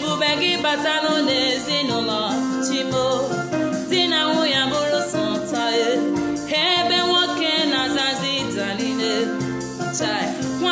ebube gị batanụ n'ezinụlọ chibo di na nwunye bụrụ sọnta ebe nwoke na-azazi ịda niile chai